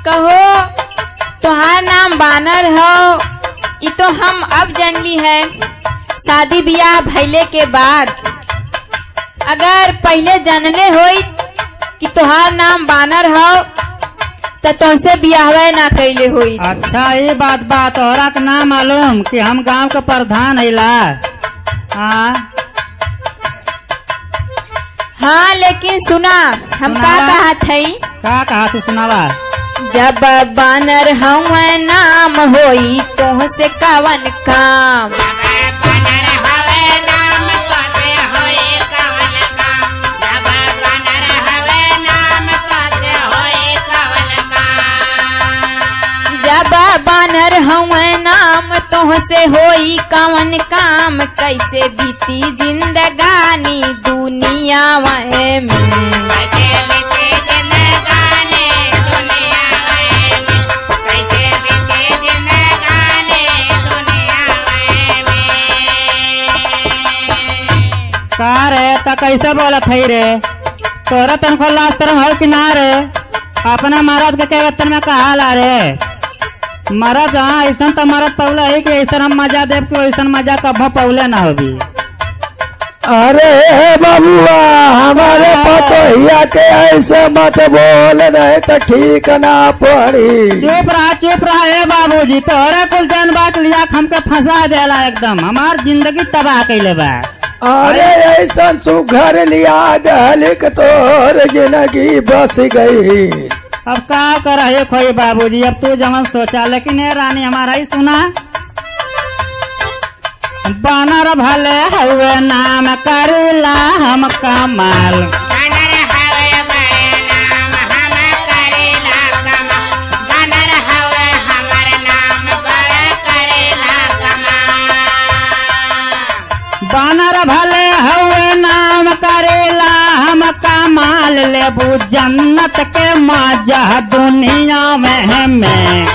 कहो तुहार नाम बानर हो ये तो हम अब जानली है शादी ब्याह भइले के बाद अगर पहले जानले होई कि तुहार नाम बानर हो तो तुमसे ब्याहवे ना कैले होई अच्छा ये बात बा तोहरा के ना मालूम कि हम गांव के प्रधान हैला हाँ हाँ लेकिन सुना हम का सुनावा। कहा थई का कहा तू सुनावा जब बानर हवे नाम होई तोह से कवन काम जब बानर हवे नाम तोह से होई कवन काम कैसे बीती जिंदगानी दुनिया वह में का रे त कैसे बोलत है रे तोरा तनखो लाज शरम हो कि ना रे अपना मरद के के वेतन में कहा ला रे मरद हाँ ऐसा तो मरद पौले है कि ऐसा हम मजा देव कि वैसा मजा कभो पौले ना होगी अरे बबुआ हमारे पतोहिया के ऐसे मत बोल रहे तो ठीक ना पड़ी चुप रहा चुप रहा ए बाबूजी तोरे कुल जन बात लिया के हमके फंसा देला एकदम हमार जिंदगी तबाह कैले बा अरे ऐसा सुघर लिया दहलिक तोर जिंदगी बस गई अब का कर है खोई बाबूजी अब तू जमन सोचा लेकिन ये रानी हमारा ही सुना बानर भले हुए नाम करेला हम कमाल बानर भले हुए नाम करेला हम कमाल लेबू जन्नत के मजा दुनिया में में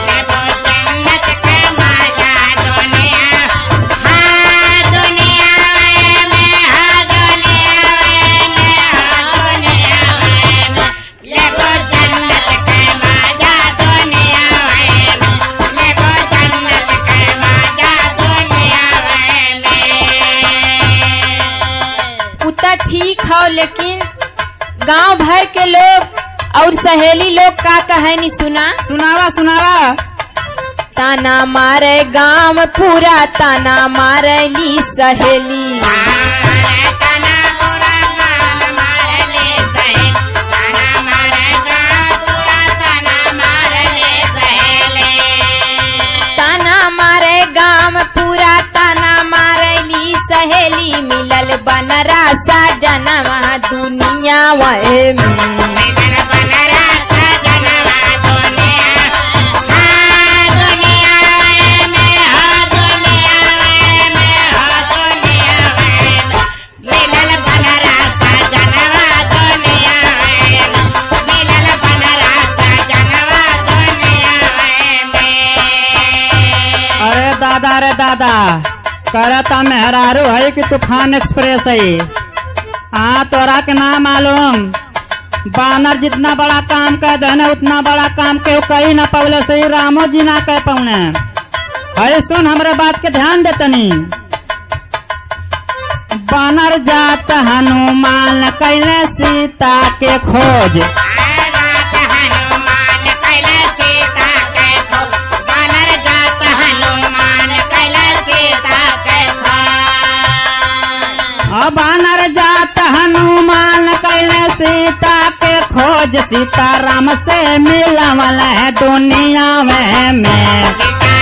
उतना ठीक हो लेकिन गांव भर के लोग और सहेली लोग का कहानी सुना सुनावा सुनावा ताना मारे गांव पूरा ताना मारे ली सहेली ताना मारे गांव पूरा ताना मारे ली सहेली मिलल बनरा सा जनवा दुनिया वह में अरे दादा रे दादा करता मेहरारू है कि तूफान एक्सप्रेस है हाँ तोरा के ना मालूम बानर जितना बड़ा काम कर देने उतना बड़ा काम के कही ना पवले से ही रामो जी ना कह पौने है सुन हमरे बात के ध्यान दे तनी बानर जात हनुमान कैले सीता के खोज अब बानर जात हनुमान कैले सीता के खोज सीता राम से मिलवल है दुनिया में में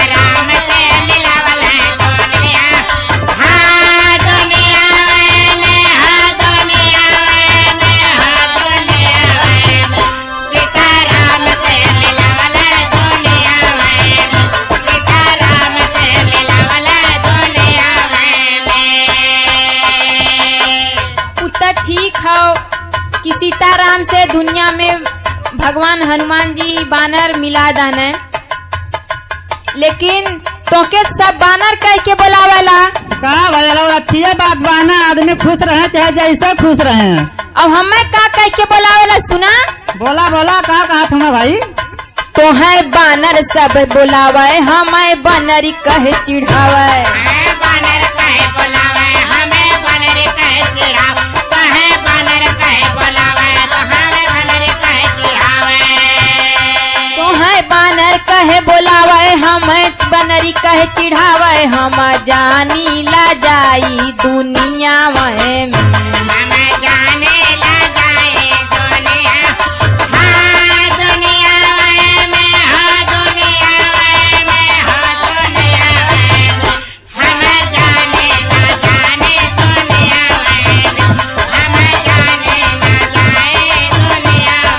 उतना ठीक हो कि सीताराम से दुनिया में भगवान हनुमान जी बानर मिला दाने लेकिन तोके सब बानर कह के बोलावेला का भैया और अच्छी है बात बाना आदमी खुश रहे चाहे जैसे खुश रहे अब हमें का कह के बोलावेला सुना बोला बोला का कहा तुम्हें भाई तो है बानर सब बुलावे हमें बनरी कहे चिढ़ावे बानर कहे बोलावे हमें बानर कहे चिढ़ाव कहे बानर कहे बोलावे तो हमें बानर कहे चिढ़ावे तो है बानर कहे बुलावे हमें बनरी कहे चिढ़ावे हम जानी ला जाई दुनिया में हमें जाने ला जाए दुनिया हाँ दुनिया में हाँ दुनिया में हाँ दुनिया में हमें जाने ला जाने दुनिया में हमें जाने ला जाए दुनिया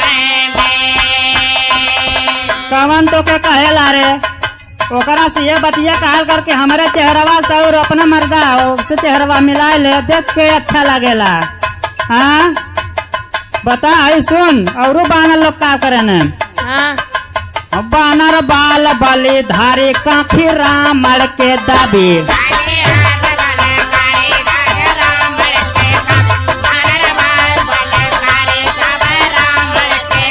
में कवन तो के कहेला रे ओकरा से ये बतिया कहल करके हमारे चेहरवा से और अपना मर्दा उससे चेहरवा मिला ले देख के अच्छा लगेला हाँ बता आई सुन और बानर लोग का करे न हाँ बानर बाल बलि धारी काफी रामड़ के दाबी काले हाथ वाले काले राज राम के सब बानर बाल बोले काले सब राम के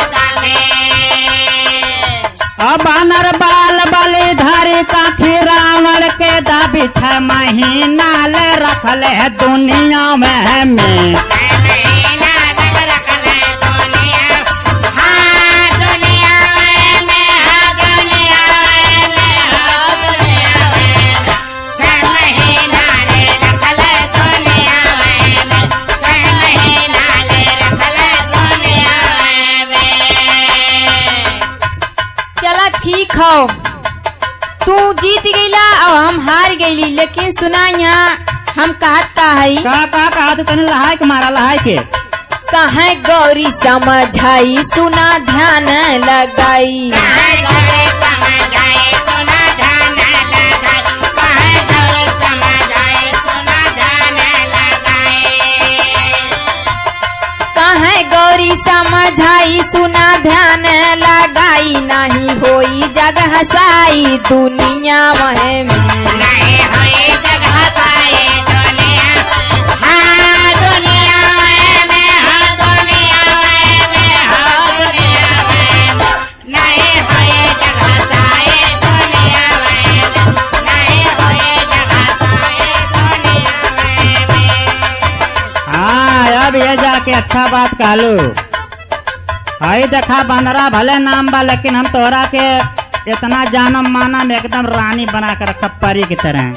सब अब बानर बाल बलि धारी काफी रावण के दाबी छह महीना ले रखल है दुनिया में में महीना तक रख ले दुनिया हाँ दुनिया में हाँ दुनिया में हाँ दुनिया में छह महीना ले रख ले दुनिया में छह महीना ले रख ले दुनिया में चला ठीक हो तू जीत गईला और हम हार गईली लेकिन सुना यहाँ हम कहत का हई का का कहा तू तने लहाय के मारा लहाय के कहे गौरी समझाई सुना ध्यान लगाई कहाँ गौरी समझ आए सुना ध्यान लगाए कहाँ गौरी समझ आए सुना ध्यान लगाए कहे गौरी समझाई सुना ध्यान लगाई नहीं होई जग हसाई दुनिया में नहीं हुई जगह पाए दुनिया हाँ दुनिया में हाँ दुनिया में हाँ दुनिया में नहीं हुई जगह पाए दुनिया में नहीं हुई जगह पाए दुनिया में हाँ अब ये जाके अच्छा बात कहलू हई देखा बंदरा भले नाम बा लेकिन हम तोहरा के इतना जानम मानम एकदम रानी बना कर रखा परी की तरह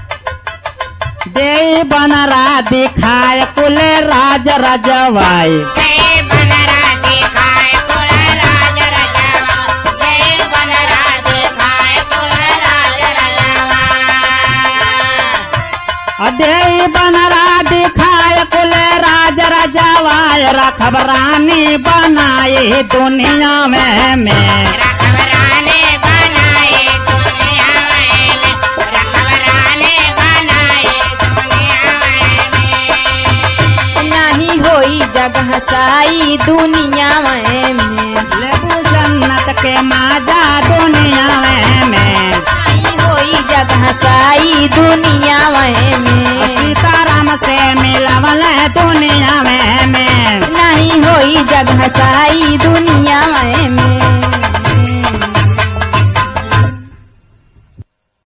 दे बनरा दिखाए कुल राज रजवाई जय बनरा दिखाए कुल राज रजवा जय बनरा दिखाए कुल राज रजवा अधे बनरा दिखाए कुल राज रजवाय रखब रानी बनाए दुनिया में में रखबराने बनाए दुनिया में रखबराने बनाए दुनिया में नहीं होई जग हसाई दुनिया में लेबू जन्नत के माजा दुनिया में में नहीं होई जग हसाई दुनिया में सीताराम से मिलवल दुनिया में में नहीं होई जग हसाई दुनिया